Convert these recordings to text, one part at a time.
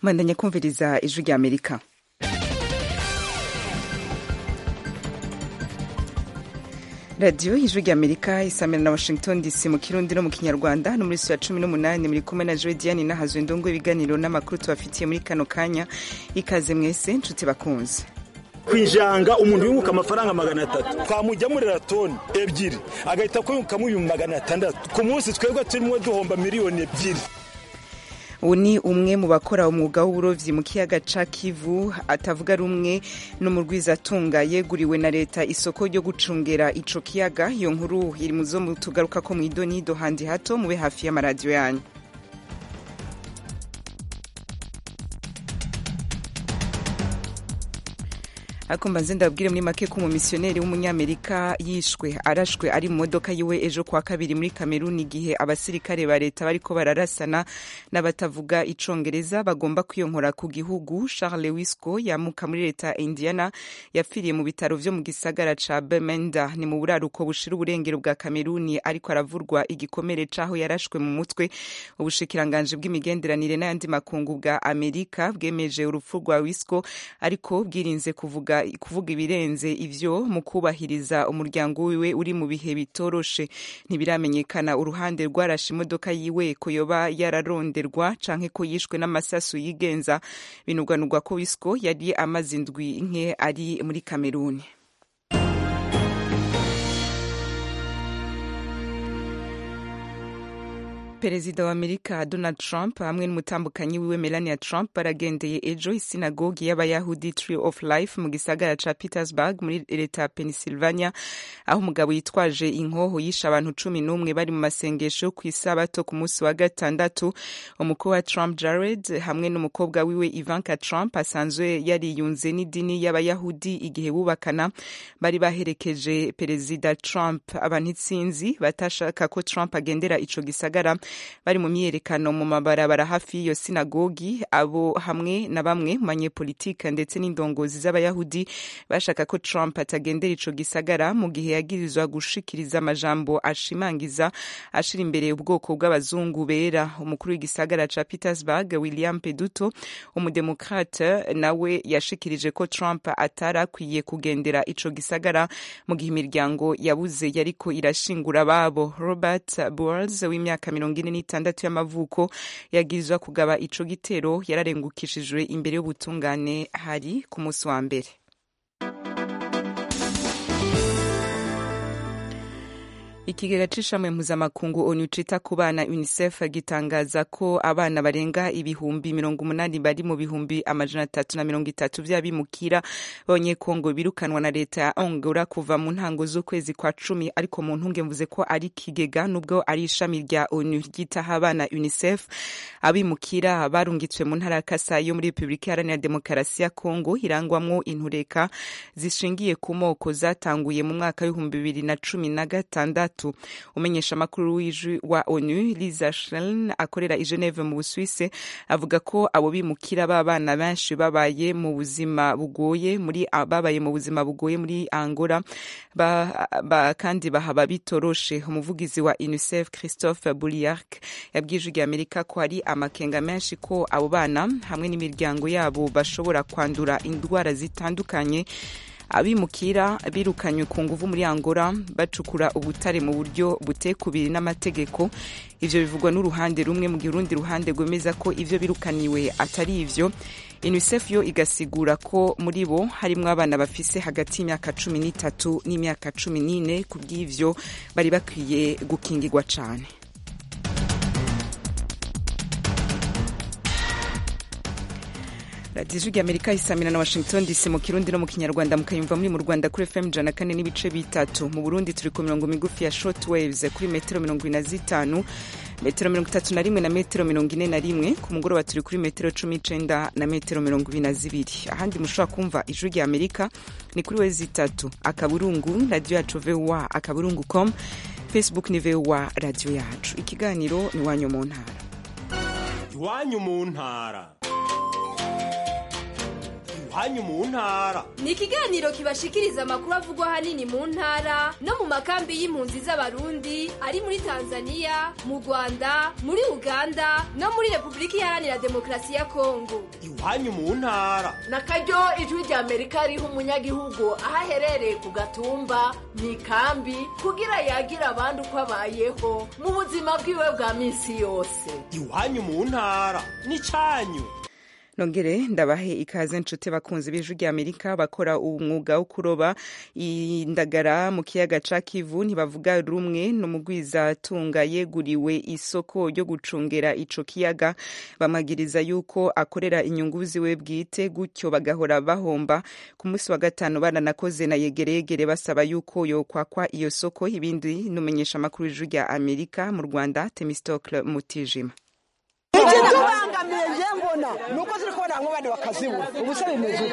mwandanya kumviriza ijwi rya amerika radiyo ijwi rya amerika isamira na washington dc mu kirundi no mu kinyarwanda no muri ya cumi n'umunani muri kumwe na joe diane nahazwe ndongo ibiganiro n'amakuru tubafitiye muri kano kanya ikaze mwese nshuti bakunze kwijanga umuntu yunguka amafaranga magana atatu twamujyamurira toni ebyiri agahita kuyungukamo ibihumbi magana atandatu ku munsi twebwe turimo duhomba miliyoni ebyiri ubu ni umwe mu bakora umwuga w'uburobyi mu kiyaga ca kivu atavuga rumwe n'umurwizatunga yeguriwe na leta isoko ryo gucungera ico kiyaga iyo nkuru iri mu zo tugaruka ko mw'idonido handi hato mube hafi y'amaradiyo yanyu ariko mbanze ndababwire muri make ko umumisiyoneri w'umunyamerika yishwe arashwe ari mu modoka yiwe ejo kwa kabiri muri kameruni igihe abasirikare ba leta bariko bararasana n'abatavuga icongereza bagomba kwiyonkora ku gihugu charles wisco yamuka muri leta ya indiana yapfiriye mu bitaro vyo mu gisagara ca bemenda ni mu buraruko bushira uburengero bwa kameruni ariko aravurwa igikomere c'aho yarashwe mu mutwe ubushikiranganji bw'imigenderanire n'ayandi makungu bwa amerika bwemeje urupfu rwa wisco ariko bwirinze kuvuga kuvuga ibirenze ivyo mu kubahiriza umuryango wiwe uri mu bihe bitoroshe ntibiramenyekana uruhande rwarashe imodoka yiwe ko yoba yararonderwa canke ko yishwe n'amasasu yigenza binugwanugwa ko wisco yari amaze indwi nke ari muri kameruni perezida wa amerika donald trump hamwe n'umutambukanyi wiwe melania trump baragendeye ejo isinagogi y'abayahudi tree of life mu gisagara ca petersburg muri leta ya pennsylvania aho umugabo yitwaje inkoho yishe abantu cumi n'umwe bari mu masengesho ku isabato ku munsi wa gatandatu umukuru wa trump jared hamwe n'umukobwa wiwe ivanka trump asanzwe yariyunze n'idini y'abayahudi igihe bubakana bari baherekeje perezida trump abantu itsinzi batashaka ko trump agendera ico gisagara bari mu myiyerekano mu mabarabara hafi y'iyo sinagogi abo hamwe na bamwe mu banyepolitike ndetse n'indongozi z'abayahudi bashaka ko trump atagendera ico gisagara mu gihe yagirizwa gushikiriza amajambo ashimangiza ashira imbere ubwoko bw'abazungu bera umukuru w'igisagara ca petersburg william peduto umudemokrate nawe yashikirije ko trump atari akwiye kugendera ico gisagara mu gihe imiryango yabuze yariko irashingura ababo robert boels w'imyaka mirongo ine n'itandatu y'amavuko yagirizwa kugaba ico gitero yararengukishijwe imbere y'ubutungane hari ku munsi wa mbere ikigega c'ishamwe mpuzamakungu onu cita ku bana unicef gitangaza ko abana barenga ibihumbi mirongo umunani bari mu bihumbi amajana atatu na mirongo itatu vy'abimukira b'abanyekongo birukanwa na leta ya angola kuva mu ntango z'ukwezi kwa cumi ariko mu ntunge mvuze ko ari ikigega nubwo ari ishami rya onu ryitaho abana unicef abimukira barungitswe mu ntara ya kasai yo muri repubulika iharanira demokarasi ya kongo irangwamwo intureka zishingiye ku moko zatanguye mu mwaka w'ibihumbi bibiri na cumi na gatandatu gatatu umenyesha amakuru w'ijwi wa onu liza schlein akorera i geneve mu busuwise avuga ko abo bimukira b'abana benshi babaye mu buzima bugoye muri babaye mu buzima bugoye muri angola ba, ba, kandi bahaba bitoroshe umuvugizi wa unicef christophe bouliark yabwiye ijwi rya amerika ko hari amakenga menshi ko abo bana hamwe n'imiryango yabo bashobora kwandura indwara zitandukanye abimukira birukanywe ku nguvu muri angola bacukura ubutare mu buryo butekubiri n'amategeko ivyo bivugwa n'uruhande rumwe mu gihe urundi ruhande rwemeza ko ivyo birukaniwe atari ivyo unicef yo igasigura ko muri bo harimwo abana bafise hagati y'imyaka cumi n'itatu n'imyaka cumi n'ine ku bw'ivyo bari bakwiye gukingirwa cane radiyo ijwi amerika isamira na washington dc mu kirundi no mu kinyarwanda mukayumva muri mu rwanda kuri fm ijana kane n'ibice bitatu mu burundi turi ku mirongo migufi ya short waves kuri metero mirongo ine na zitanu metero mirongo itatu na rimwe na metero mirongo ine na rimwe ku mugoroba turi kuri metero cumi n'icenda na metero mirongo ibiri na zibiri ahandi mushobora kumva ijwi rya amerika ni kuri we zitatu akaburungu radiyo yacu voa akaburungu com facebook ni voa radiyo yacu ikiganiro ni iwanyu mu ntara iwanyu mu ntara iwanyu mu ntara ni ikiganiro kibashikiriza amakuru avugwa ahanini mu ntara no mu makambi y'impunzi z'abarundi ari muri tanzania mu rwanda muri uganda no muri repubulika iharanira demokarasi ya kongo iwanyu mu ntara na karyo ijwi rya amerika riha umunyagihugu aho aherereye ku gatumba mu ikambi kugira yagira abandi uko abayeho mu buzima bwiwe bwa minsi yose iwanyu mu ntara ni cyanyu nongere ndabahe ikaze nshuti bakunzi b'ijwi rya amerika bakora umwuga wo kuroba indagara mu kiyaga ca kivu ntibavuga rumwe n'umugwizatunga yeguriwe isoko ryo gucungera ico kiyaga bamagiriza yuko akorera inyungu ziwe bwite gutyo bagahora bahomba ku munsi wa gatanu baranakoze na yegeregere basaba yuko yokwakwa iyo soko ibindi numenyesha amakuru y'ijwi rya amerika mu rwanda temistocle mutijima ikitubangamiye je mbona nuko ziri kubona hamwe abandi bakazibura ubu se bimeze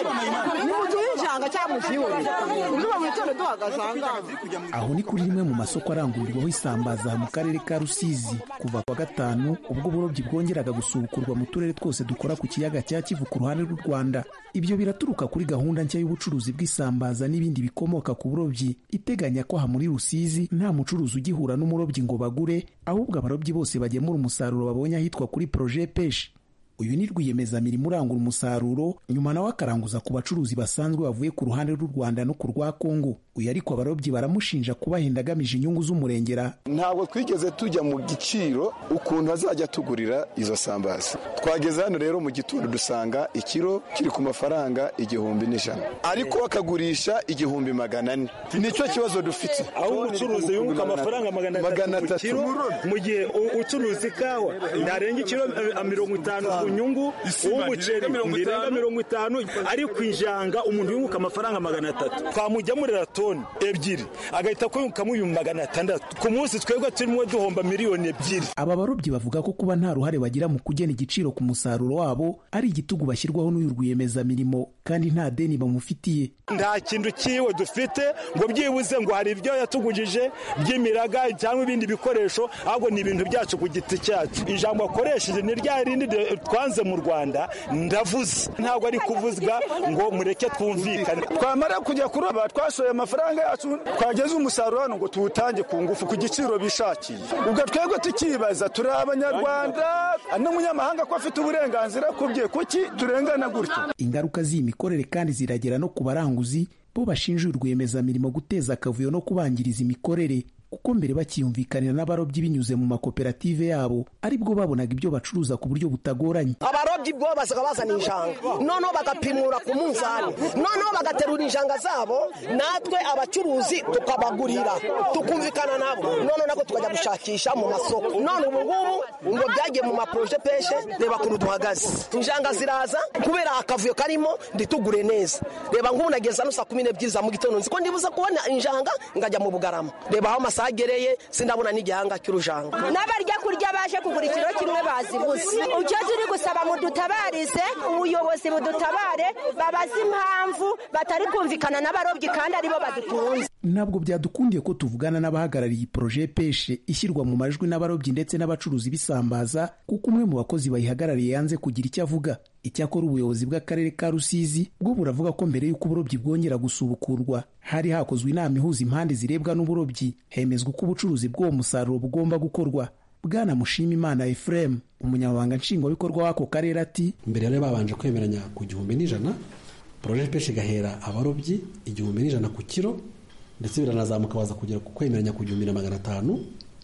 ni mu gihe y'ijanga cyangwa mu gihe uzuba mu gitondo duhagaze ahangaha aho ni kuri rimwe mu masoko arangurirwaho isambaza mu karere ka rusizi kuva kwa gatanu ubwo uburobyi bwongeraga gusubukurwa mu turere twose dukora ku kiyaga cya kivu ku ruhande rw'u rwanda ibyo biraturuka kuri gahunda nshya y'ubucuruzi bw'isambaza n'ibindi bikomoka ku burobyi iteganya ko aha muri rusizi nta mucuruzi ugihura n'umurobyi ngo bagure ahubwo abarobyi bose bagemura umusaruro babonye ahitwa kuri proje peshi uyu ni rwiyemezamirimo urangura umusaruro nyuma nawe akaranguza ku bacuruzi basanzwe bavuye ku ruhande rw'u rwanda no ku rwa kongo uyu ariko abarobyi baramushinja kubahenda agamije inyungu z'umurengera ntabwo twigeze tujya mu giciro ukuntu azajya tugurira izo sambaza twageze hano rero mu gitondo dusanga ikiro kiri ku mafaranga igihumbi n'ijana ariko akagurisha igihumbi magana ane nicyo kibazo dufite aho umucuruzi yunguka amafaranga magana atatu ku kiro mu gihe ucuruza ikawa ntarenga ikiro mirongo itanu ku nyungu uw'umuceri ntirenga mirongo itanu ariko injanga umuntu yunguka amafaranga magana atatu twamugemurira toni ebyiri agahita kuyungukamo ibihumbi magana atandatu ku munsi twebwe turimo duhomba miliyoni ebyiri aba barobyi bavuga ko kuba nta ruhare bagira mu kugena igiciro ku musaruro wabo ari igitugu bashyirwaho n'uyu rwiyemezamirimo kandi nta deni bamufitiye nta kintu cyiwe dufite ngo byibuze ngo hari ibyo yatugujije by'imiraga cyangwa ibindi bikoresho ahubwo ni ibintu byacu ku giti cyacu ijambo akoresheje ni rya rindi twanze mu rwanda ndavuze ntabwo ari kuvuzwa ngo mureke twumvikane twamara kujya kuroba twashoye amafaranga yacu twageze umusaruro hano ngo tuwutange ku ngufu ku giciro bishakiye ubwo twebwe tukibaza turi abanyarwanda n'umunyamahanga ko afite uburenganzira ku bye kuki turengana gutyo ingaruka z'iyi mikorere kandi ziragera no ku baranguzi bo bashinja rwiyemezamirimo guteza akavuyo no kubangiriza imikorere kuko mbere bakiyumvikanira n'abarobyi binyuze mu makoperative yabo aribwo babonaga ibyo bacuruza ku buryo butagoranye abarobyi bwo bazaga bazana injanga noneho bagapimura ku munzani noneho bagaterura injanga zabo natwe abacuruzi tukabagurira tukumvikana nabo noneho nako tukajya gushakisha mu masoko none ubu ngubu ngo byagiye mu maporoje peshe reba ukuntu duhagaze injanga ziraza kubera akavuyo karimo nditugure neza reba nk'ubu nageza no saa kumi n'ebyiri za mu gitondo nzi ko ndibuze kubona injanga ngajya mu bugarama reba aho agereye sindabona n'igihanga cy'urujanga n'abarya kurya baje kugura ikiro kimwe bazibuze icyo turi gusaba mudutabarize ubuyobozi budutabare babaze impamvu batari kumvikana n'abarobyi kandi aribo badutunze ntabwo byadukundiye ko tuvugana n'abahagarariye poroje peshe ishyirwa mu majwi n'abarobyi ndetse n'abacuruzi b'isambaza kuko umwe mu bakozi bayihagarariye yanze kugira icyo avuga icyakora ubuyobozi bw'akarere ka rusizi bwo buravuga ko mbere y'uko uburobyi bwongera gusubukurwa hari hakozwe inama ihuza impande zirebwa n'uburobyi hemezwa uko ubucuruzi bw'uwo musaruro bugomba gukorwa bwana mushima imana efuremu umunyamabanga nshingwabikorwa w'ako karere ati mbere yari babanje kwemeranya ku gihumbi n'ijana poroje peshe igahera abarobyi igihumbi n'ijana ku kiro ndetse biranazamuka baza kugera ku kwemeranya ku gihumbi na magana atanu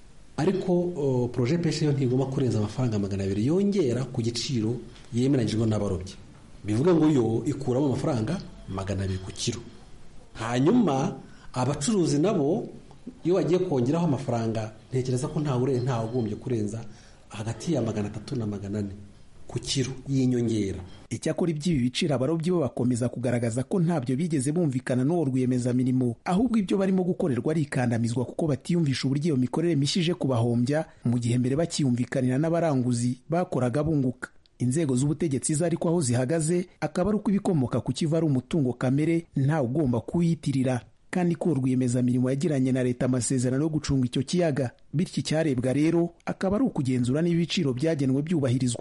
ariko poroje peshe yo ntigomba kurenza amafaranga magana abiri yongera ku giciro yemeranyijwe n'abarobyi bivuga ngo yo ikuramo amafaranga magana abiri ku kiro hanyuma abacuruzi nabo iyo bagiye kongeraho amafaranga ntekereza ko ntawe urenze ntawe ugombye kurenza hagati ya magana atatu na magana ane ku kiro y'inyongera icyakora iby'ibi biciro abarobyi bo bakomeza kugaragaza ko ntabyo bigeze bumvikana n'uwo rwiyemezamirimo ahubwo ibyo barimo gukorerwa ari ikandamizwa kuko batiyumvisha uburyo iyo mikorere mishije kubahombya mu gihe mbere bakiyumvikanira n'abaranguzi bakoraga bunguka inzego z'ubutegetsi zo ariko aho zihagaze akaba ari uko ibikomoka ku kiva ari umutungo kamere ntawe ugomba kuwiyitirira kandi ko rwiyemezamirimo yagiranye na leta amasezerano yo gucunga icyo kiyaga bityo icyarebwa rero akaba ari ukugenzura niba ibiciro byagenwe byubahirizwa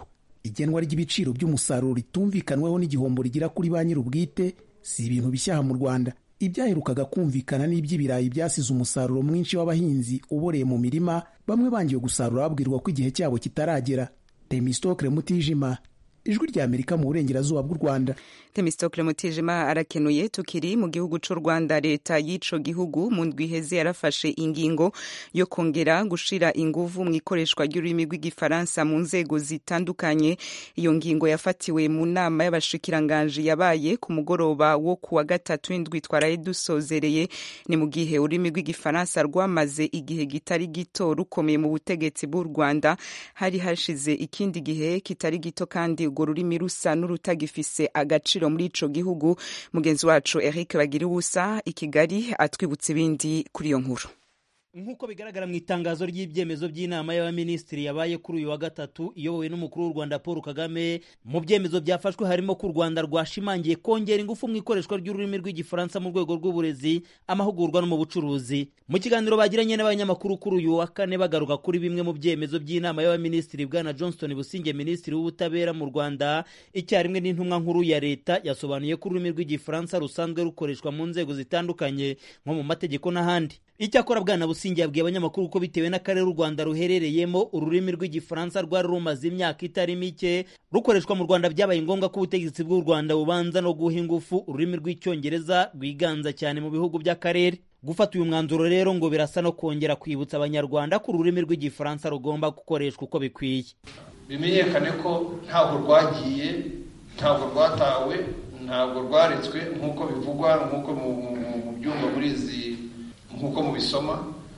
igenwa ry'ibiciro by'umusaruro ritumvikanweho n'igihombo rigira kuri ba nyir'ubwite si ibintu bishyaha mu rwanda ibyaherukaga kumvikana n'iby'ibirayi byasize umusaruro mwinshi w'abahinzi uboreye mu mirima bamwe bangiwe gusarura babwirwa ko igihe cyabo kitaragera temistokre mutijima ijwi rya amerika mu burengerazuba bw'u rwanda temistokle mutijima arakenuye tukiri mu gihugu cy'u rwanda leta y'ico gihugu mu ndwi iheze yarafashe ingingo yo kongera gushira inguvu mu ikoreshwa ry'ururimi rw'igifaransa mu nzego zitandukanye iyo ngingo yafatiwe mu nama y'abashikiranganji yabaye ku mugoroba wo ku wa gatatu w'indwi twaraye dusozereye ni mu gihe ururimi rw'igifaransa rwamaze igihe kitari gito rukomeye mu butegetsi bw'u rwanda hari hashize ikindi gihe kitari gito kandi urwo rurimi rusa n'urutagifise agaciro muri ico gihugu mugenzi wacu Eric bagira ubusa i Kigali atwibutsa ibindi kuri iyo nkuru nk'uko bigaragara mu itangazo ry'ibyemezo by'inama y'abaminisitiri yabaye kuri uyu wa gatatu iyobowe n'umukuru w'u rwanda paul kagame mu byemezo byafashwe harimo ko u rwanda rwashimangiye kongera ingufu mu ikoreshwa ry'ururimi rw'igifaransa mu rwego rw'uburezi amahugurwa no mu bucuruzi mu kiganiro bagiranye n'abanyamakuru kuri uyu wa kane bagaruka kuri bimwe mu byemezo by'inama y'abaminisitiri bwana johnston businge minisitiri w'ubutabera mu rwanda icyarimwe n'intumwa nkuru ya leta yasobanuye ko ururimi rw'igifaransa rusanzwe rukoreshwa mu nzego zitandukanye nko mu mategeko n'ahandi icyakora bwana busingi yabwiye abanyamakuru ko bitewe n'akarere u rwanda ruherereyemo ururimi rw'igifaransa rwari rumaze imyaka itari mike rukoreshwa mu rwanda byabaye ngombwa ko ubutegetsi bw'u rwanda bubanza no guha ingufu ururimi rw'icyongereza rwiganza cyane mu bihugu by'akarere gufata uyu mwanzuro rero ngo birasa no kongera kwibutsa abanyarwanda ko ururimi rw'igifaransa rugomba gukoreshwa uko bikwiye bimenyekane ko ntabwo rwagiye ntabwo rwatawe ntabwo rwaretswe nk'uko bivugwa nk'uko mu byumba muri izi nk'uko mubisoma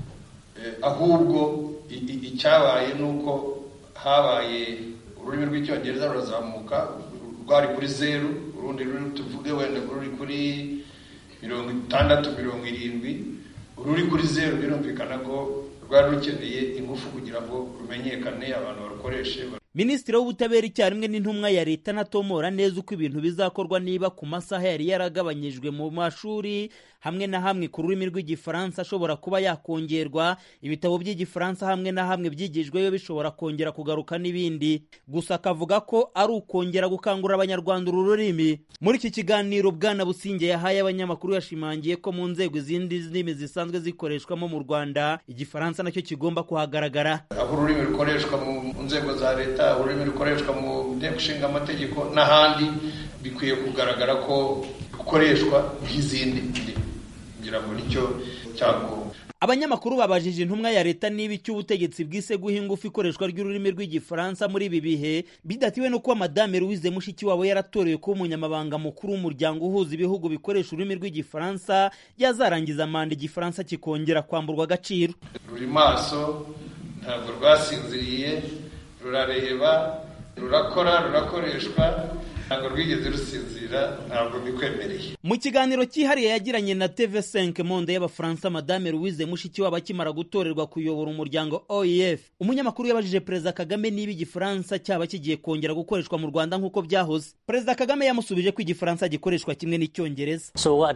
ahubwo icyabaye ni uko habaye ururimi rw'icyongereza rurazamuka rwari kuri zeru urundi ruri tuvuge wenda ruri kuri mirongo itandatu mirongo irindwi ururi kuri zeru birumvikana ko rwari rukeneye ingufu kugira ngo rumenyekane abantu barukoreshe minisitiri w'ubutabera icyarimwe n'intumwa ya leta anatomora neza uko ibintu bizakorwa niba ku masaha yari yaragabanyijwe mu mashuri hamwe na hamwe ku rurimi rw'igifaransa ashobora kuba yakongerwa ibitabo by'igifaransa hamwe na hamwe byigijweyo bishobora kongera kugaruka n'ibindi gusa akavuga ko ari ukongera gukangurira abanyarwanda uru rurimi muri iki kiganiro bwana businge yahaye abanyamakuru yashimangiye ko mu nzego izindi ndimi zisanzwe zikoreshwamo mu rwanda igifaransa nacyo kigomba kuhagaragara aho ururimi rukoreshwa mu nzego za leta ururimi rukoreshwa mu nteko ishinga amategeko n'ahandi bikwiye kugaragara ko rukoreshwa nk'izindi ndimi kugira ngo nicyo cyagombwa abanyamakuru babajije intumwa ya leta niba icyo ubutegetsi bwise guha ingufu ikoreshwa ry'ururimi rw'igifaransa muri ibi bihe bidatiwe no kuba madame louise mushikiwabo yaratorewe kuba umunyamabanga mukuru w'umuryango uhuza ibihugu bikoresha ururimi rw'igifaransa yazarangiza manda igifaransa kikongera kwamburwa agaciro ruri maso ntabwo rwasinziriye rurareba rurakora rurakoreshwa ntabwo rwigeze rusinzira ntabwo bikwemereye mu kiganiro cyihariye yagiranye na tv5 monde y'abafaransa madame louise mushikiwabo akimara gutorerwa kuyobora umuryango oef umunyamakuru yabajije perezida kagame niba igifaransa cyaba kigiye kongera gukoreshwa mu rwanda nk'uko byahoze perezida kagame yamusubije ko igifaransa gikoreshwa kimwe n'icyongereza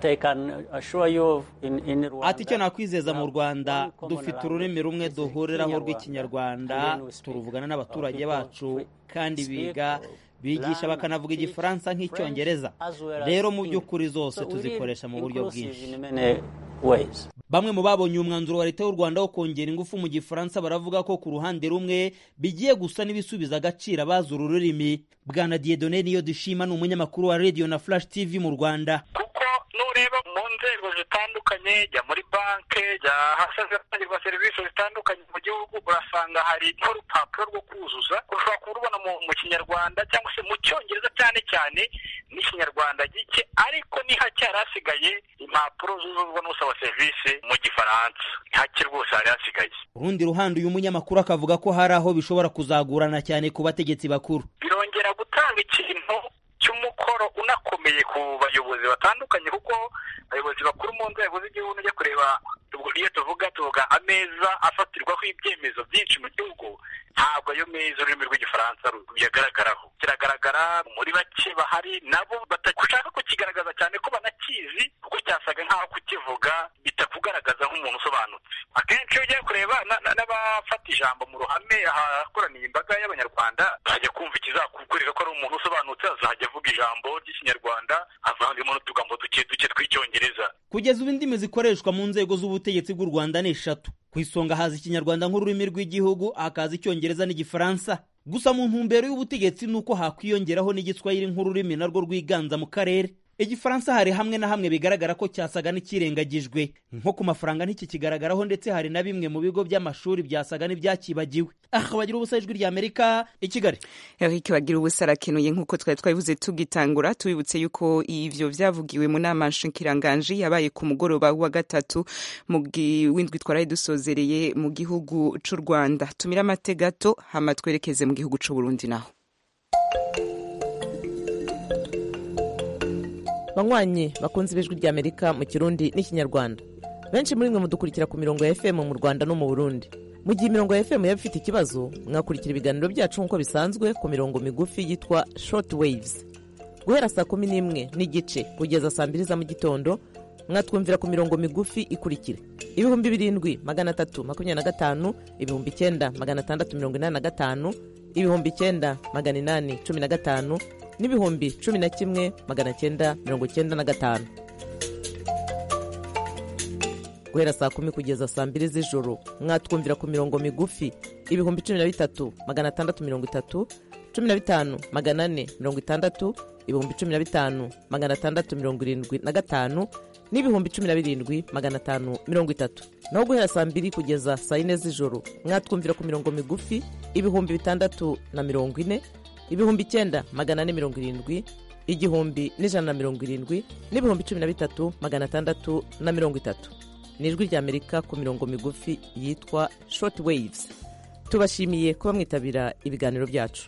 ati icyo nakwizeza mu rwanda dufite ururimi rumwe duhuriraho rw'ikinyarwanda turuvugana n'abaturage bacu kandi biga bigisha bakanavuga igifaransa nk'icyongereza rero mu by'ukuri zose tuzikoresha mu buryo bwinshi bamwe mu babonye umwanzuro wa leta y'u rwanda wo kongera ingufu mu gifaransa baravuga ko ku ruhande rumwe bigiye gusa n'ibisubiza agaciro abazi uru rurimi bwana diedone niyo dushima ni umunyamakuru wa radio na flash tv mu rwanda kuko nureba mu nzego zitandukanye jya muri banki jya ahasanzwe hatangirwa serivisi zitandukanye mu gihugu urasanga hari nk'urupapuro rwo kuzuza ushobora kurubona mu kinyarwanda cyangwa se mu cyongereza cyane cyane n'ikinyarwanda gike ariko ni hake hari hasigaye impapuro zuzuzwa n'usaba serivisi mu gifaransa hake rwose hari hasigaye urundi ruhande uyu munyamakuru akavuga ko hari aho bishobora kuzagurana cyane ku bategetsi bakuru birongera gutanga ikintu cy'umukoro unakomeye ku bayobozi batandukanye kuko abayobozi bakuru mu nzego z'igihugu ujya kureba iyo tuvuga tuvuga ameza afatirwaho ibyemezo byinshi mu gihugu ntabwo ayo meza ururimi rw'igifaransa ruyagaragaraho kiragaragara muri bake bahari nabo bashaka kukigaragaza cyane ko banakizi kuko cyasaga nk'aho kukivuga bitakugaragaza nk'umuntu usobanutse akenshi iyo ugiye kureba n'abafata ijambo mu ruhame ahakoraniye imbaga y'abanyarwanda bajya kumva ari umuntu usobanutse azajya avuga ijambo ry'ikinyarwanda avangemo n'utugambo duke duke tw'icyongereza kugeza ubu indimi zikoreshwa mu nzego z'ubutegetsi bw'u rwanda ni eshatu ku isonga haza ikinyarwanda nk'ururimi rw'igihugu hakaza icyongereza n'igifaransa gusa mu ntumbero y'ubutegetsi ni uko hakwiyongeraho n'igiswahili nk'ururimi narwo rwiganza mu karere igifaransa hari hamwe na hamwe bigaragara ko cyasaga n'ikirengagijwe nko ku mafaranga ntikikigaragaraho ndetse hari na bimwe mu bigo by'amashuri byasaga n'ibyakibagiwe aha bagira ubusa ijwi ry'amerika i kigali eric bagira ubusa arakenuye nk'uko twari twabivuze tugitangura tubibutse yuko ivyo vyavugiwe mu nama nshikiranganji yabaye ku mugoroba wa gatatu w'indwi twaraye dusozereye mu gihugu c'u rwanda tumira amate gato hama twerekeze mu gihugu c'u burundi naho banywanyi bakunze ibijwi ry'amerika mu kirundi n'ikinyarwanda benshi muri mwe mudukurikira ku mirongo ya fm mu rwanda no mu burundi mu gihe imirongo ya fm yaba ifite ikibazo mwakurikira ibiganiro byacu nk'uko bisanzwe ku mirongo migufi yitwa short waves guhera saa kumi n'imwe n'igice kugeza saa mbiri za mu gitondo mwatwumvira ku mirongo migufi ikurikira ibihumbi birindwi magana atatu makumyabiri na gatanu ibihumbi icyenda magana atandatu mirongo inani na gatanu ibihumbi icyenda magana inani cumi na gatanu n'ibihumbi cumi na kimwe magana cyenda mirongo cyenda na gatanu guhera saa kumi kugeza saa mbiri z'ijoro mwatwumvira ku mirongo migufi ibihumbi cumi na bitatu magana atandatu mirongo itatu cumi na bitanu magana ane mirongo itandatu ibihumbi cumi na bitanu magana atandatu mirongo irindwi na gatanu n'ibihumbi cumi na birindwi magana atanu mirongo itatu naho guhera saa mbiri kugeza saa yine z'ijoro mwatwumvira ku mirongo migufi ibihumbi bitandatu na mirongo ine ibihumbi icyenda magana ane mirongo irindwi igihumbi n'ijana na mirongo irindwi n'ibihumbi cumi na bitatu magana atandatu na mirongo itatu ni ijwi ry'amerika ku mirongo migufi yitwa short waves tubashimiye kuba mwitabira ibiganiro byacu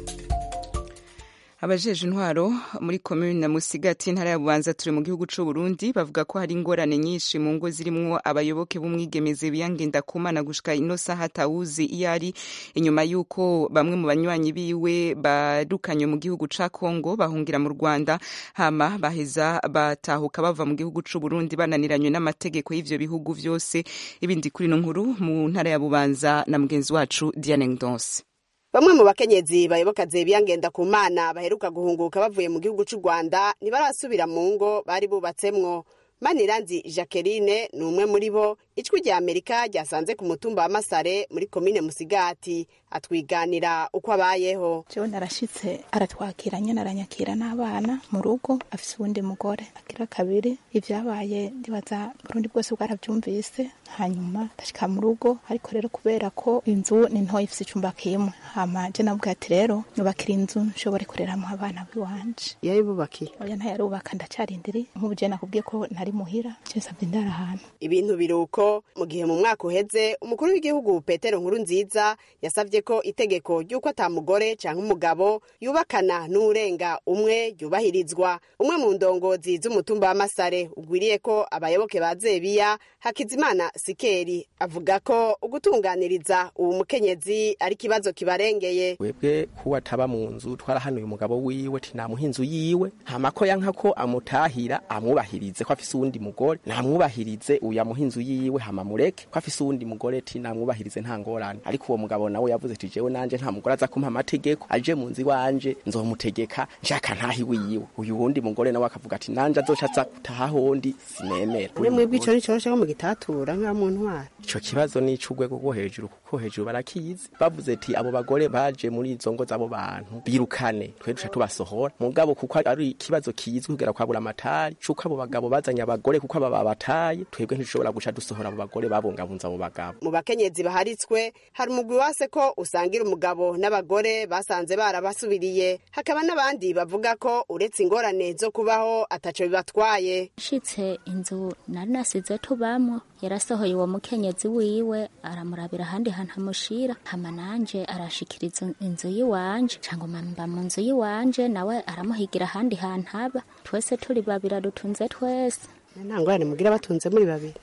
abajeje intwaro muri komini na musigati intara ya bubanza turi mu gihugu c'u Burundi bavuga ko hari ingorane nyinshi mu ngo zirimwo abayoboke b'umwigemeze biyangenda kumana gushika ino saha tawuzi iyo ari inyuma y'uko bamwe mu banywanyi biwe barukanywe mu gihugu ca Kongo bahungira mu Rwanda hama baheza batahuka bava mu gihugu c'u Burundi bananiranywe n'amategeko y'ivyo bihugu vyose ibindi kuri no nkuru mu ntara ya bubanza na mugenzi wacu Diane Ndonse bamwe mu bakenyezi bayoboka zebiya ngenda ku mana baheruka guhunguka bavuye mu gihugu cy'u rwanda ntibarasubira mu ngo bari bubatsemwo maniranzi jacqueline ni umwe muri bo ijwi rya amerika ryasanze ku mutumba wa masare muri komine musigati atwiganira uko abayeho jewe narashitse aratwakira nyene aranyakira n'abana mu rugo afise uwundi mugore agira kabiri ivyabaye ndibaza burundi bwose bwaravyumvise hanyuma ndashika mu rugo ariko rero kubera ko inzu ni ntoya ifise icumba kimwe hama je navuga ati rero nubakira inzu nshobore kureramwo abana biwanje yayibubakiye oya ntayarubaka ndacarindiri nk'ubu je nakubwiye ko nari muhira je nsavye ndara ahantu ibintu biruko mu gihe mu mwaka uheze umukuru w'igihugu petero nkuru nziza yasavye ko itegeko ry'uko ata mugore canke umugabo yubakana n'urenga umwe ryubahirizwa umwe mu ndongozi z'umutumba wa masare ugwiriye ko abayoboke ba zebiya hakizimana sikeri avuga ko ugutunganiriza uwo mukenyezi ari ikibazo kibarengeye webwe kuba ataba mu nzu twarahanuye umugabo wiwe tinamuha inzu yiwe hama ko yanka ko amutahira amwubahirize ko afise uwundi mugore namwubahirize uyu amuha inzu yiwe hama mureke ko afise uwundi mugore ti namwubahirize nta ngorane ariko uwo mugabo nawe yavuze ati jewe nanje nta mugore aza kumpa amategeko aje mu nzu iwanje nzomutegeka nshaka ntahi wiwe uyu wundi mugore nawe akavuga ati nanje azoca aza gutaha hondi sinemera mwe mwebwe ico nico cyo mu gitatura nka mu ntwara ico kibazo ni ic'urwego rwo hejuru kuko hejuru barakizi bavuze ati abo bagore baje muri izo ngo z'abo bantu birukane twe duca tubasohora mugabo kuko ari ikibazo kizwi kugera kwabura amatari c'uko abo bagabo bazanye abagore kuko aba babataye twebwe ntidushobora guca dusohora abo bagore babungabunza abo bagabo mu bakenyezi baharitswe hari umugwi wase ko usangira umugabo n'abagore basanze barabasubiriye hakaba n'abandi bavuga ko uretse ingorane zo kubaho ataco bibatwaye shitse inzu nari nasize tubamwo yarasohoye uwo mukenyezi wiwe aramurabira ahandi hantu amushira hama nanje arashikiriza inzu yiwanje cangwa mba mu nzu yiwanje nawe aramuhigira ahandi hantu aba twese turi babiri adutunze twese nta ngorane mugira batunze muri babiri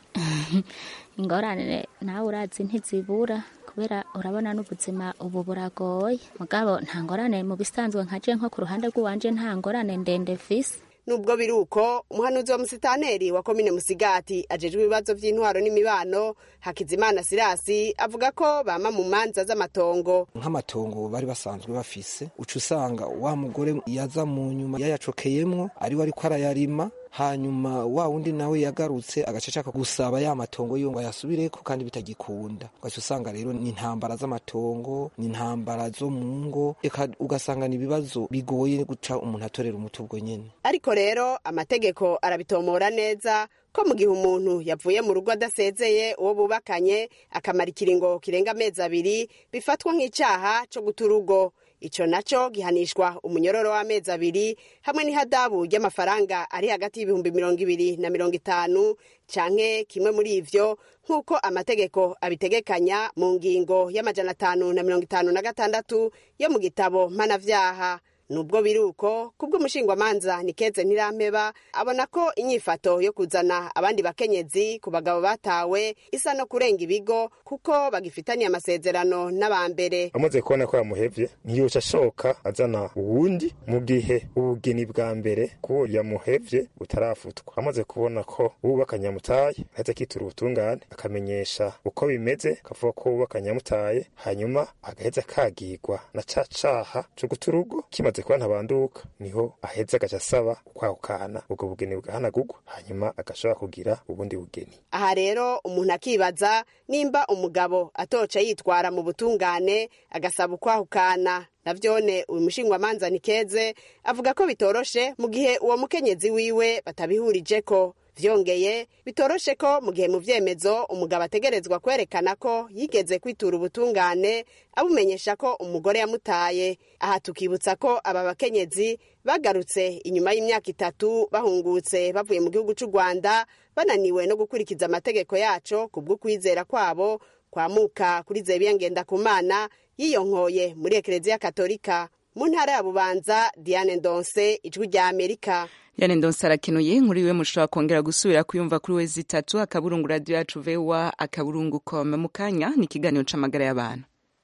ingorane nawe urazi ntizibura kubera urabona n'ubuzima ubu buragoye mugabo nta ngorane mu bisanzwe nkaje nko ku ruhande rw'iwanje nta ngorane ndende visi nubwo biri uko umuhanuzi wa musitaneri wa komine musigati ajejwe ibibazo by'intwaro n'imibano hakizimana sirasi avuga ko bama mu manza z'amatongo nk'amatongo bari basanzwe bafise uca usanga wa mugore yaza mu nyuma yayacokeyemwo ariwe ariko arayarima hanyuma wa wundi nawe yagarutse agaca ashaka gusaba ya matongo yo ngo ayasubireko kandi bitagikunda ugaca usanga rero ni intambara z'amatongo ni intambara zo mu ngo eka ugasanga ni ibibazo bigoye guca umuntu atorera umuti ubwo nyene ariko rero amategeko arabitomora neza ko mu gihe umuntu yavuye mu rugo adasezeye uwo bubakanye akamara ikiringo kirenga amezi abiri bifatwa nk'icyaha cyo guta urugo icyo nacyo gihanishwa umunyororo w'amezi abiri hamwe n'ihadabu ry'amafaranga ari hagati y'ibihumbi mirongo ibiri na mirongo itanu canke kimwe muri ivyo nk'uko amategeko abitegekanya mu ngingo y'amajana atanu na mirongo itanu na gatandatu yo mu gitabo mpanavyaha nubwo biri uko kubw'umushingwamanza nikeze ntirampeba abona ko inyifato yo kuzana abandi bakenyezi ku bagabo batawe isa no kurenga ibigo kuko bagifitaniye amasezerano n'abambere amaze kubona ko yamuhevye ntiyoca ashoka azana uwundi mu gihe ubugeni bwa mbere ko yamuhevye butarafutwa amaze kubona ko uwubakanye yamutaye ahetse akitura ubutungane akamenyesha uko bimeze akavuga ko uwubakanye yamutaye hanyuma agaheza akagirwa na ca caha co guta urugo kimaze kuba ntabanduka niho aheza agaca asaba kwahukana ubwo bugeni bwahanagurwa hanyuma agashobora kugira ubundi bugeni aha rero umuntu akibaza nimba umugabo atoca yitwara mu butungane agasaba ukwahukana navyone uyu mushingwamanza nikeze avuga ko bitoroshe mu gihe uwo mukenyezi wiwe batabihurijeko vyongeye bitoroshe ko mu gihe mu vyemezo umugabo ategerezwa kwerekana ko yigeze kwitura ubutungane abumenyesha ko umugore yamutaye aha tukibutsa ko aba bakenyezi bagarutse inyuma y'imyaka itatu bahungutse bavuye mu gihugu c'u rwanda bananiwe no gukurikiza amategeko yaco kubw'ukwizera kwabo kwamuka kuri zebiya ngendakumana yiyonkoye muri ekereziya katolika mu ntara ya bubanza diane ndonse ijwi rya amerika yane ndonse arakenuye inkuru iwe mushobora kongera gusubira kuyumva kuri we zitatu akaburungu radiyo yacu vewa akaburungu kome mu kanya ni ikiganiro c'amagara y'abantu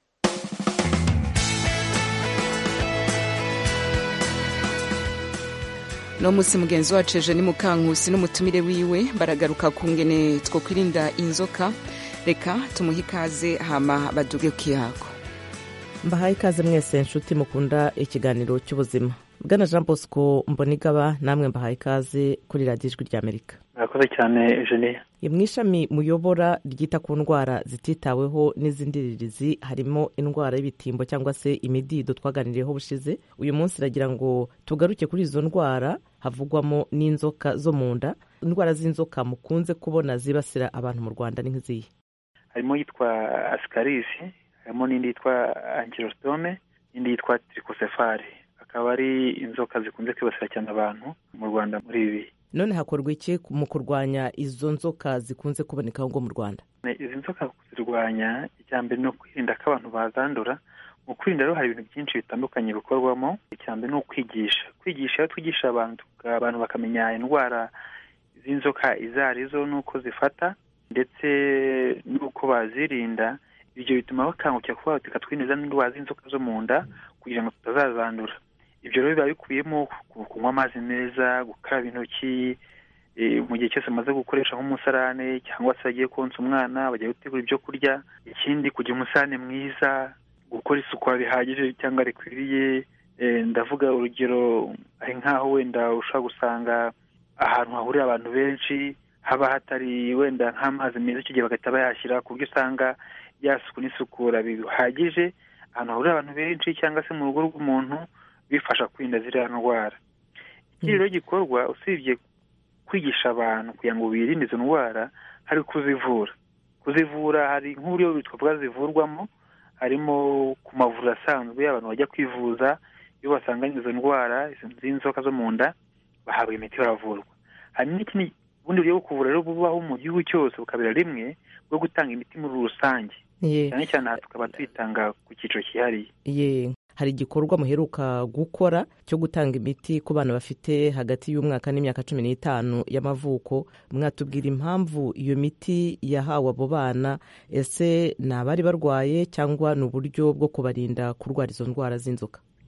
no musi mugenzi wacu eje ni mukankusi n'umutumire wiwe baragaruka ku ngene two kwirinda inzoka reka tumuhe ikaze hama baduge kiyako mbahaye ikaze mwese nshuti mukunda ikiganiro cy'ubuzima bwana jean bosco mbonigaba namwe mbahaye ikaze kuri radiyo ijwi ry'amerika murakoze cyane eugenie mu ishami muyobora ryita ku ndwara zititaweho n'iz'indiririzi harimo indwara y'ibitimbo cyangwa se imidido twaganiriyeho bushize uyu munsi iragira ngo tugaruke kuri izo ndwara havugwamo n'inzoka zo mu nda indwara z'inzoka mukunze kubona zibasira abantu mu rwanda ni nk'izihe harimo yitwa asikarisi harimo n'indi yitwa ankirositome n'indi yitwa tirikosefari akaba ari inzoka zikunze kwibasira cyane abantu mu rwanda muri ibi bihe none hakorwa iki mu kurwanya izo nzoka zikunze kuboneka ngo mu rwanda izi nzoka kuzirwanya icya mbere ni ukwirinda ko abantu bazandura mu kwirinda rero hari ibintu byinshi bitandukanye bikorwamo icya mbere ni ukwigisha kwigisha iyo twigisha abantu abantu bakamenya indwara z'inzoka izo arizo n'uko zifata ndetse n'uko bazirinda ibyo bituma bakangukira kuba reka twirinde indwara z'inzoka zo mu nda kugira ngo tutazazandura ibyo rero biba bikubiyemo kunywa amazi meza gukaraba intoki mu gihe cyose amaze gukoresha nk'umusarane cyangwa se agiye konsa umwana bagiye gutegura ibyo kurya ikindi kugira umusarane mwiza gukora isuku bihagije cyangwa rikwiriye ndavuga urugero ari nk'aho wenda ushobora gusanga ahantu hahurira abantu benshi haba hatari wenda nk'amazi meza icyo gihe bagahita bayashyira ku buryo usanga yasuku n'isukura bihagije ahantu hahurira abantu benshi cyangwa se mu rugo rw'umuntu bifasha kwirinda ziriya ndwara ikindi rero gikorwa usibye kwigisha abantu kugira ngo birinde izo ndwara hari kuzivura kuzivura hari nk'uburyo twavuga zivurwamo harimo ku mavuriro asanzwe abantu bajya kwivuza iyo basanganye izo ndwara z'inzoka zo mu nda bahabwa imiti baravurwa hari n'ikindi ubundi buryo bwo kuvura rero bubaho mu gihugu cyose bukabera rimwe bwo gutanga imiti muri rusange cyane cyane aha tukaba tuyitanga ku cyiciro cyihariye hari igikorwa muheruka gukora cyo gutanga imiti ku bana bafite hagati y'umwaka n'imyaka cumi n'itanu y'amavuko mwatubwira impamvu iyo miti yahawe abo bana ese ni abari barwaye cyangwa ni uburyo bwo kubarinda kurwara izo ndwara z'inzoka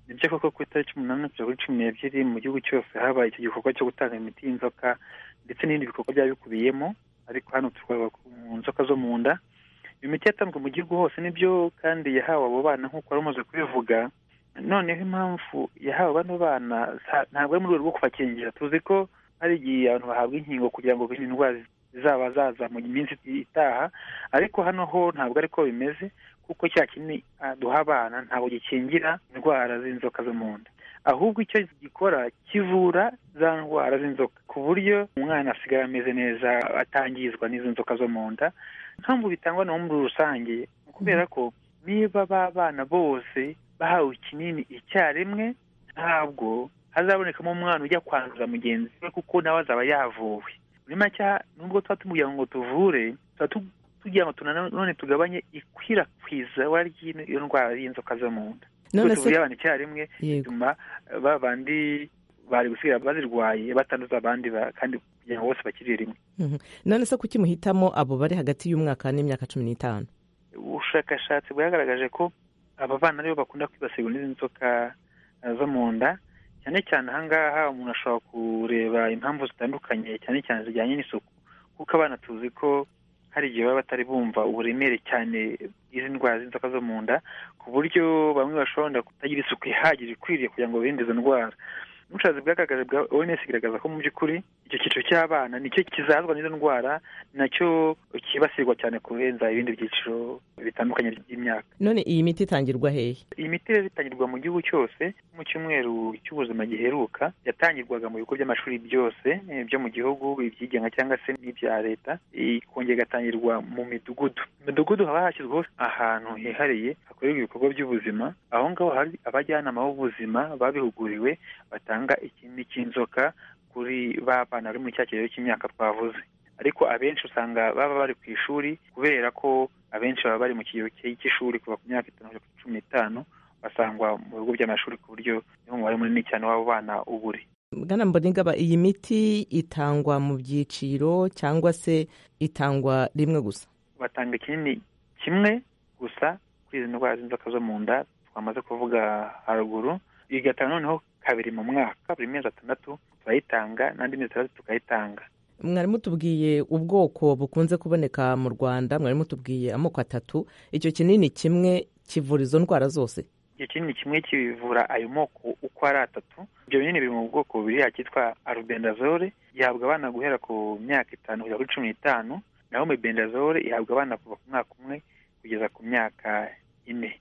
nibyo koko ku itariki umunani kugera kuri cumi n'ebyiri mu gihugu cyose habaye icyo gikorwa cyo gutanga imiti y'inzoka ndetse n'ibindi bikorwa byaba bikubiyemo ariko hano turareba ku nzoka zo mu nda iyo miti yatanzwe mu gihugu hose nibyo kandi yahawe abo bana nk'uko wari umaze kubivuga noneho impamvu yahawe bano bana ntabwo ari mu rwego rwo kubakingira tuzi ko hari igihe abantu bahabwa inkingo kugira ngo birinde indwara zaba zaza mu minsi itaha ariko hano ho ntabwo ariko bimeze kuko cya kinini duha abana ntabwo gikingira indwara z'inzoka zo mu nda ahubwo icyo gikora kivura za ndwara z'inzoka ku buryo umwana asigara ameze neza atangizwa n'izo nzoka zo mu nda mpamvu bitangwa na muri rusange kubera ko niba ba bana bose bahawe ikinini icyarimwe ntabwo hazabonekamo umwana ujya kwanduza mugenzi we kuko nawe azaba yavuwe muri make nubwo tuba tumubwira ngo tuvure tuba tugira ngo nanone tugabanye ikwirakwizwa ry'iyo ndwara y'inzoka zo mu nda none se abantu icyarimwe bituma ba bandi bari gusigira bazirwaye batanduza abandi kandi kugira ngo bose bakirire rimwe none se kuki muhitamo abo bari hagati y'umwaka n'imyaka cumi n'itanu ubushakashatsi bwagaragaje ko aba bana aribo bakunda kwibasirwa n'izi nzoka zo mu nda cyane cyane ahangaha umuntu ashobora kureba impamvu zitandukanye cyane cyane zijyanye n'isuku kuko abana tuzi ko hari igihe baba batari bumva uburemere cyane bw'izi ndwara z'inzoka zo mu nda ku buryo bamwe bashobora kutagira isuku ihagije ikwiriye kugira ngo birinde izo ndwara ubushobozi bwagaragaje bwa oms igaragaza ko mu by'ukuri icyo cyiciro cy'abana nicyo kizazwa n'izo ndwara nacyo kibasirwa cyane kurenza ibindi byiciro bitandukanye by'imyaka none iyi miti itangirwa hehe iyi miti rero itangirwa mu gihugu cyose mu cyumweru cy'ubuzima giheruka yatangirwaga mu bigo by'amashuri byose byo mu gihugu ibyigenga cyangwa se n'ibya leta ikongera igatangirwa mu midugudu mu midugudu haba hashyizweho ahantu hihariye hakorerwa ibikorwa by'ubuzima aho ngaho hari abajyanama b'ubuzima babihuguriwe batanga ikindi cy'inzoka kuri ba bana bari muri cya kigero cy'imyaka twavuze ariko abenshi usanga baba bari ku ishuri kubera ko abenshi baba bari mu kigero cy'ishuri kuva ku myaka itanu kugera kuri cumi n'itanu basangwa mu bigo by'amashuri ku buryo niho umubare munini cyane w'abo bana uba uri bwana mbonigaba iyi miti itangwa mu byiciro cyangwa se itangwa rimwe gusa batanga ikinini kimwe gusa kuri izi ndwara z'inzoka zo mu nda twamaze kuvuga haruguru igatanga noneho kabiri mu mwaka buri mezi atandatu turayitanga n'andi mezi atandatu tukayitanga mwari mutubwiye ubwoko bukunze kuboneka mu rwanda mwari mutubwiye amoko atatu icyo kinini kimwe kivura izo ndwara zose icyo kinini kimwe kivura ayo moko uko ari atatu ibyo binini biri mu bwoko bubiri cyitwa arubendazole gihabwa abana guhera ku myaka itanu kugera kuri cumi n'itanu naho mebendazole ihabwa abana kuva ku mwaka umwe kugeza ku myaka ine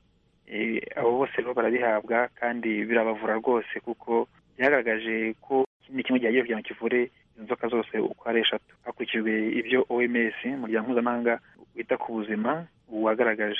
abo bose rero barabihabwa kandi birabavura rwose kuko byagaragaje ko ikindi kimwe gihagiye kugira ngo kivure inzoka zose uko ari eshatu hakurikijwe ibyo oms umuryango mpuzamahanga wita ku buzima wagaragaje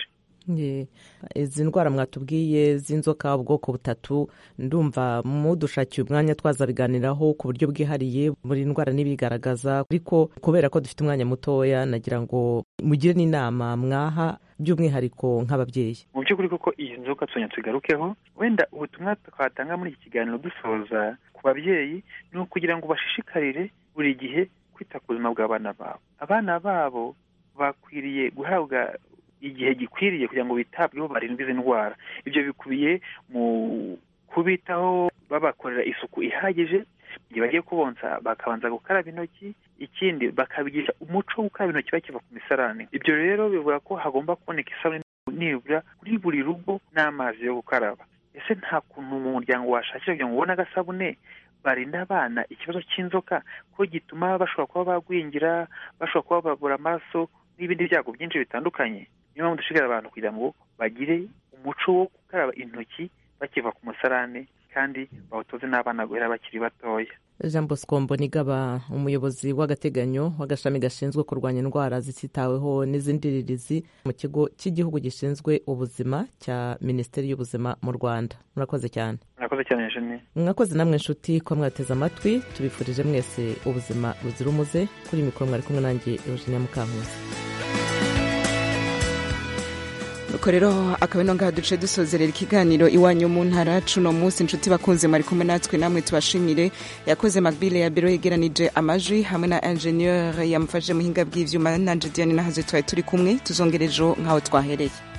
izi ndwara mwatubwiye z'inzoka ubwoko butatu ndumva mudushakiye umwanya twazabiganiraho ku buryo bwihariye buri ndwara n'ibigaragaza ariko kubera ko dufite umwanya mutoya nagira ngo mugire n'inama mwaha by'umwihariko nk'ababyeyi mu by'ukuri koko iyi nzoka tuzongera tugarukeho wenda ubutumwa twatanga muri iki kiganiro dusoza ku babyeyi ni ukugira ngo bashishikarire buri gihe kwita ku buzima bw'abana babo abana babo bakwiriye guhabwa igihe gikwiriye kugira ngo bitabweho barindwe izi ndwara ibyo bikubiye mu kubitaho babakorera isuku ihagije igihe bagiye kubonsa bakabanza gukaraba intoki ikindi bakabigisha umuco wo gukaraba intoki bakiva ku misarane ibyo rero bivuga ko hagomba kuboneka isabune nibura kuri buri rugo n'amazi yo gukaraba ese nta kuntu mu muryango washakira kugira ngo ubone agasabune barinda abana ikibazo cy'inzoka ko gituma bashobora kuba bagwingira bashobora kuba babura amaraso n'ibindi byago byinshi bitandukanye niyo mpamvu dushishikariza abantu kugira ngo bagire umuco wo gukaraba intoki bakiva ku musarane kandi bawutoze n'abana guhera bakiri batoya jean bosco mbonigaba umuyobozi w'agateganyo w'agashami gashinzwe kurwanya indwara zititaweho n'izindirizi mu kigo cy'igihugu gishinzwe ubuzima cya minisiteri y'ubuzima mu rwanda murakoze cyane murakoze cyane jene mwakoze namwe inshuti ko mwateze amatwi tubifurije mwese ubuzima buzira umuze kuri mikoro mwari kumwe nanjye eugenia mukankuzi nuko rero akaba ino ngaha duce dusozerera ikiganiro iwanyu mu ntara cuno munsi inshuti bakunze mwari kumwe natwe namwe tubashimire yakoze magbile ya biro yegeranije amajwi hamwe na ingenieur yamufashije muhinga bw'ivyuma nanje diane nahaze twari turi kumwe tuzongerejo nk'aho twahereye